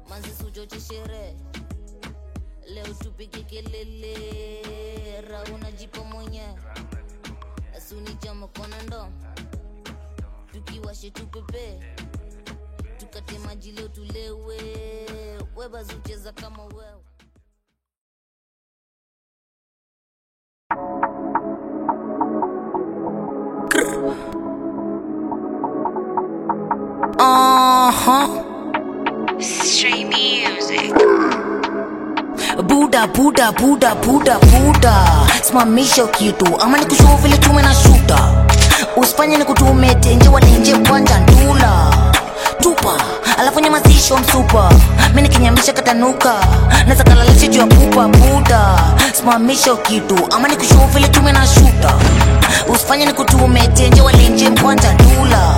manzi suchoche sherehe leo tupige kelele rauna jipo mwenyewe asunichama kona ndo tukiwashe tupepe tukate maji leo tulewe webazucheza kama wewe Uh-huh. Stray music. buda buda buda buda buda simamisha kitu ama nikushuhu vile tume na shuta usifanye nikutume tenje walenje kwanja ndula tupa alafu nyamazisho msupa mi nikinyamisha katanuka naza kalalisha juu ya pupa buda simamisha kitu ama nikushuhu vile tume na shuta usifanye nikutume tenje walenje kwanja ndula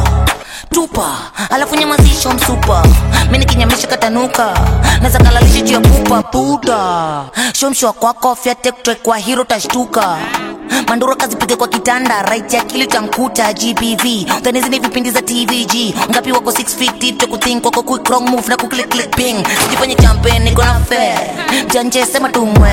tupa alafu nyamazisho msupa mi nikinyamisha katanuka naza kalalisha juu ya pupa buda shomshwa kwako fyatektre kwa hiro tashtuka manduro kazipige kwa kitanda right ya kili tamkuta gbv dhanizi ni vipindi za tvg ngapi wako 6 feet deep to kuthink wako quick wrong move na kuklik click ping sijifanye champion niko na fair janje sema tumwe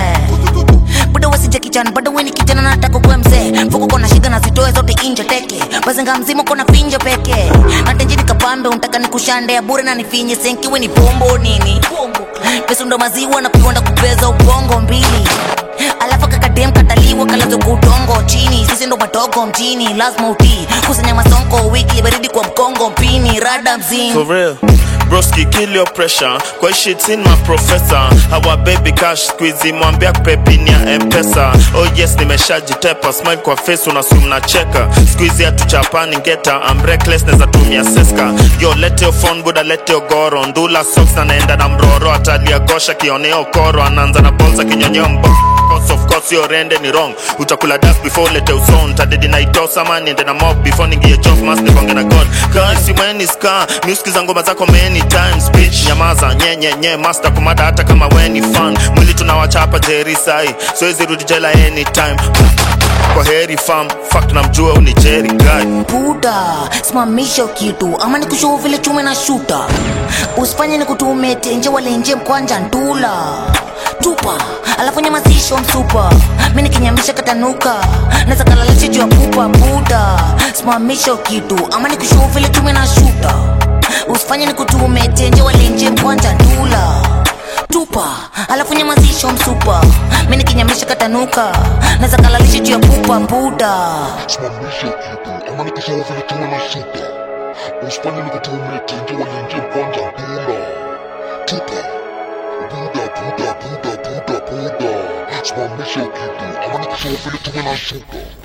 bado wasija kijana bado weni kijana nataka kuwe mzee mfuko kona shida na zitoe zote inje teke bazenga mzima kona finjo peke natenjini kapambe untaka nikushande ya bure na nifinye senkiwe ni pombo nini pesa ndo maziwa na kuonda kupeza ubongo mbili alafu kakadem kataliwa kalazo kutongo chini sisi ndo madogo mjini lazima utii kusanya masonko wiki baridi kwa mkongo mpini rada mzini For real. Broski, kill your pressure. Kwa hii shit in my professor. Our baby cash squeezy mwambia pepi ni ya mpesa. Oh yes, nimeshajitepa. Smile kwa face unasum na cheka. Squeezy hatuchapani ngeta. I'm reckless neza tumia seska. Yo, lete your phone buda, lete your goro. Ndula socks na naenda na mroro. Atalia gosha kioneo koro. Anaanza na bolsa kinyonyeo mbo course of course your rende ni wrong utakula dust before lete uson tadedi na itosa man niende na mob before ningie job mas nikonge na god kasi mweni ska music za ngoma zako many times bitch nyamaza nye nye nye master kumada hata kama weni fan mwili tunawachapa jeri sai siwezi rudi jela anytime kwa heri fam fact namjua uni jeri guy buda simamisha kitu ama nikushuhu vile tume na shuta usifanye nikutume tenje walenje mkwanja ndula tupa alafu nyamazisho msupa mi nikinyamisha katanuka naza kalalisha juu ya pupa buda simamisha kitu ama nikushuhu vile tume na shuta usifanye nikutume tenje walenje mkwanja ndula tupa alafu nyamazisho msupa mi nikinyamisha katanuka naza kalalisha juu ya pupa buda simamisha kitu ama nikisema vile tume na shuta usifanye nikutume tenje walenje kwanza ndula tupa buda buda buda buda buda simamisha kitu ama nikisema vile tume na shuta